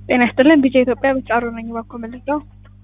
ጤና ይስጥልን ቢጫ ኢትዮጵያ ብጫሩ ነኝ። እባክዎ መልሰው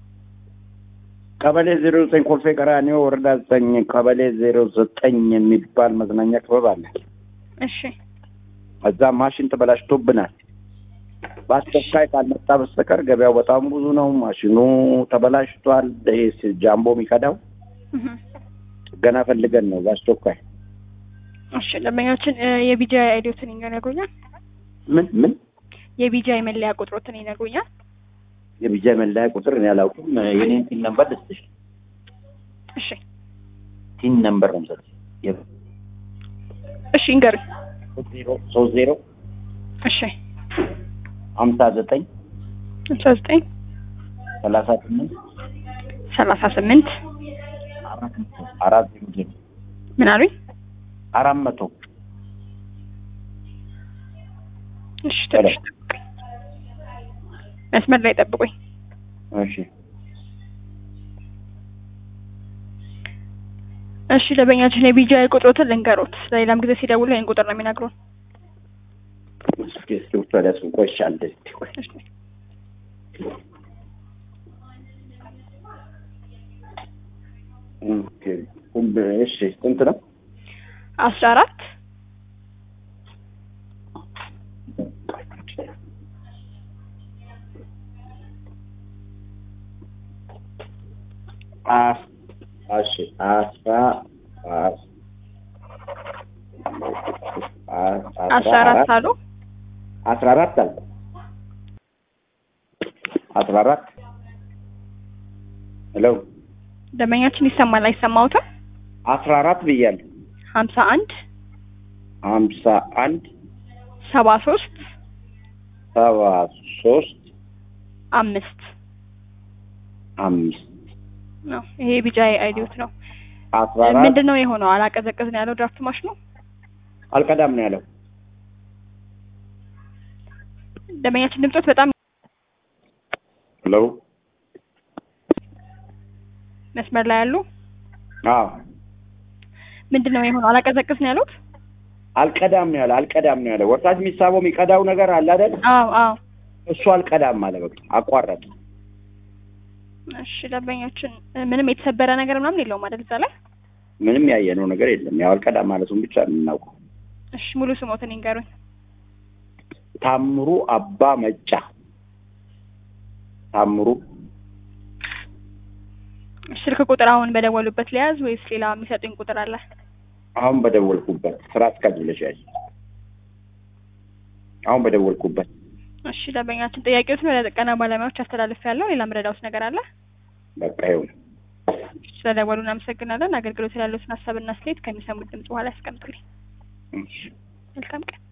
ቀበሌ ዜሮ ዘጠኝ ኮልፌ ቀራኒዮ ወረዳ ዘጠኝ ቀበሌ ዜሮ ዘጠኝ የሚባል መዝናኛ ክበብ አለ። እሺ እዛ ማሽን ተበላሽቶብናል። በአስቸኳይ ካልመጣ በስተቀር ገበያው በጣም ብዙ ነው። ማሽኑ ተበላሽቷል። ይሄ ጃምቦ የሚከዳው እህ። ገና ፈልገን ነው በአስቸኳይ። እሺ ደንበኛችን እ የቢጃ አይዲዎትን ይነግሩኛል? ምን ምን የቢጃ የመለያ ቁጥሮትን ይነግሩኛል? የቢጃ መለያ ቁጥር እኔ አላውቅም። የኔን ቲን ነምበር ልስጥሽ። እሺ ቲን ነምበር ነው የምሰጥሽ። እሺ ይንገሩኝ። ዜሮ ሶስት ዜሮ እሺ ሀምሳ ዘጠኝ አስራ ዘጠኝ ሰላሳ ስምንት ሰላሳ ስምንት አራት መቶ አራት ዜሮ ዜሮ ምን አሉኝ? አራት መቶ እሺ ትንሽ ጠብቁኝ። መስመር ላይ ጠብቁኝ። እሺ እሺ ደንበኛችን የቢጃ ቁጥሮትን ልንገሮት። ለሌላም ጊዜ ሲደውሉ ይህን ቁጥር ነው የሚነግሩን። እስኪ እስኪ ውስጥ ወዲያ እሱን ቆይ እሺ፣ አንዴ እስኪ ቆይ እሺ ኦኬ ሁሉ- እሺ ስንት ነው? አስራ አራት አስ እሺ አስራ አስ- አስ- አስራ አራት አሉ። አስራ አራት አልኩ። አስራ አራት ሄሎ ደንበኛችን ይሰማል አይሰማዎትም? አስራ አራት ብያለሁ። ሀምሳ አንድ ሀምሳ አንድ ሰባ ሶስት ሰባ ሶስት አምስት አምስት ነው። ይሄ ቢጃ አይዲዎት ነው። አስራ አራት ምንድን ነው የሆነው? አላቀዘቅዝ ነው ያለው ድራፍት ማሽኑ። አልቀዳም ነው ያለው። ደንበኛችን ድምጾት በጣም ሄሎ መስመር ላይ ያሉ አዎ ምንድን ነው የሆነው? አላቀዘቅዝ ነው ያሉት? አልቀዳም ነው ያለው። አልቀዳም ነው ያለው። ወርታች የሚሳበው የሚቀዳው ነገር አለ አይደል? አዎ አዎ። እሱ አልቀዳም አለ። በቃ አቋረጥ። እሺ ደንበኛችን እ ምንም የተሰበረ ነገር ምናምን የለውም አይደል እዛ ላይ? ምንም ያየነው ነገር የለም። ያው አልቀዳም ማለቱን ብቻ ነው የምናውቀው። እሺ ሙሉ ስሞትን ይንገሩኝ። ታምሩ አባ መጫ ታምሩ ስልክ ቁጥር አሁን በደወሉበት ሊያዝ ወይስ ሌላ የሚሰጡኝ ቁጥር አለ? አሁን በደወልኩበት ስራ አስኪያጅ ብለሽ ያዥ። አሁን በደወልኩበት እሺ ደንበኛችን ጥያቄዎትን ወደ ጥገና ባለሙያዎች አስተላልፍ ያለው ሌላ ምረዳውስ ነገር አለ? በቃ ይኸው ነው። ስለደወሉ እናመሰግናለን። አገልግሎት ያለዎትን ሀሳብና አስተያየት ከሚሰሙት ድምጽ በኋላ ያስቀምጡልኝ። እሺ። መልካም ቀን።